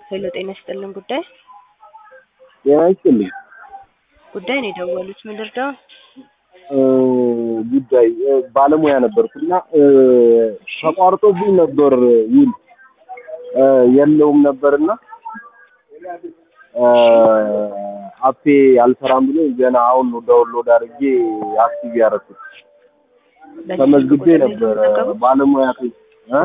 ሄሎ ጤና ይስጥልን ጉዳይ ጤና ይስጥልኝ። ጉዳይ ነው የደወሉት ምን ልርዳው? እ ጉዳይ እ ባለሙያ ነበርኩና እ ተቋርጦብኝ ነበር ውል እ የለውም ነበርና እ አፔ አልሰራም ብሎ ገና አሁን ነው ዳውንሎድ አድርጌ አክቲቭ ያደረኩት። በዚህ ተመዝግቤ ስልክ ቁጥር ነው ነበር የተመዘገቡት? ባለሙያ እ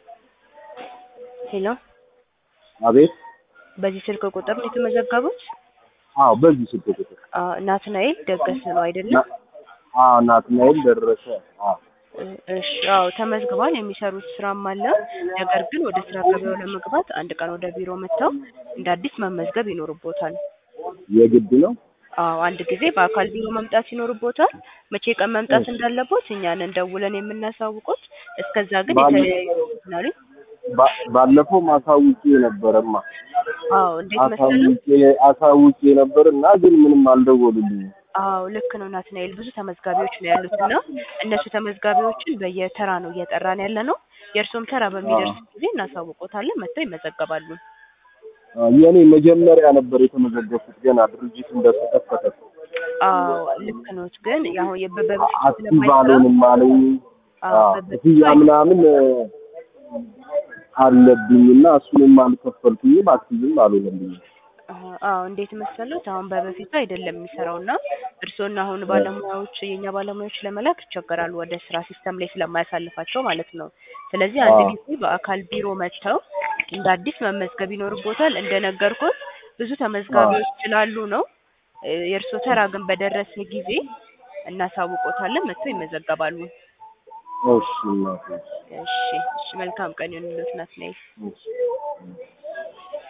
ሄሎ አቤት በዚህ ስልክ ቁጥር ነው የተመዘገቡት? አዎ በዚህ ስልክ ቁጥር አዎ ናትናኤል ደገሰ ነው አይደለም? ና- አዎ ናትናኤል ደረሰ አዎ እ- እሺ አዎ ተመዝግቧል። የሚሰሩት ስራም አለ። ነገር ግን ወደ ስራ ገበያው ለመግባት አንድ ቀን ወደ ቢሮ መጥተው እንደ አዲስ መመዝገብ ይኖርቦታል። የግድ ነው አዎ አንድ ጊዜ በአካል ቢሮ መምጣት ይኖርቦታል። መቼ ቀን መምጣት እንዳለቦት እኛን እንደውለን የምናሳውቁት። እስከዛ ግን ባለ- የተለያዩ ናሉ ባ- ባለፈው ማሳውቄ ነበረማ አዎ እንዴት መሰለህ? አሳውቄ አሳውቄ ነበር እና ግን ምንም አልደወሉልኝም። አዎ ልክ ነው ናትናኤል። ብዙ ተመዝጋቢዎች ነው ያሉት እና እነሱ ተመዝጋቢዎችን በየተራ ነው እየጠራን ያለ ነው። የእርሶም ተራ በሚደርስ ጊዜ እናሳውቆታለን። መጥተው ይመዘገባሉ። አ፣ የኔ መጀመሪያ ነበር የተመዘገብኩት ገና ድርጅት እንደተከፈተ አዎ ልክ ነው። ግን ያው የበበፊት አክቲቭ አልሆንም አለኝ። አዎ አ፣ በበፊት ክፍያ ምናምን እ፣ አለብኝ እና እሱንም አልከፈልኩኝም አክቲቭም አልሆነልኝም። አዎ እንዴት መሰሉት? አሁን በበፊቱ አይደለም የሚሰራው እና እርስዎና አሁን ባለሙያዎች የእኛ ባለሙያዎች ለመላክ ይቸገራሉ፣ ወደ ስራ ሲስተም ላይ ስለማያሳልፋቸው ማለት ነው። ስለዚህ አንድ አዎ። ጊዜ በአካል ቢሮ መጥተው እንደ አዲስ መመዝገብ ይኖርቦታል። እንደነገርኩት ብዙ ተመዝጋቢዎች ስላሉ ነው። እ፣ የእርስዎ ተራ ግን በደረሰ ጊዜ እናሳውቆታለን። መጥተው ይመዘገባሉ። እሺ እናቴ፣ እሺ፣ እሺ። መልካም ቀን ይሁንልዎት ናትናኤል። እሺ።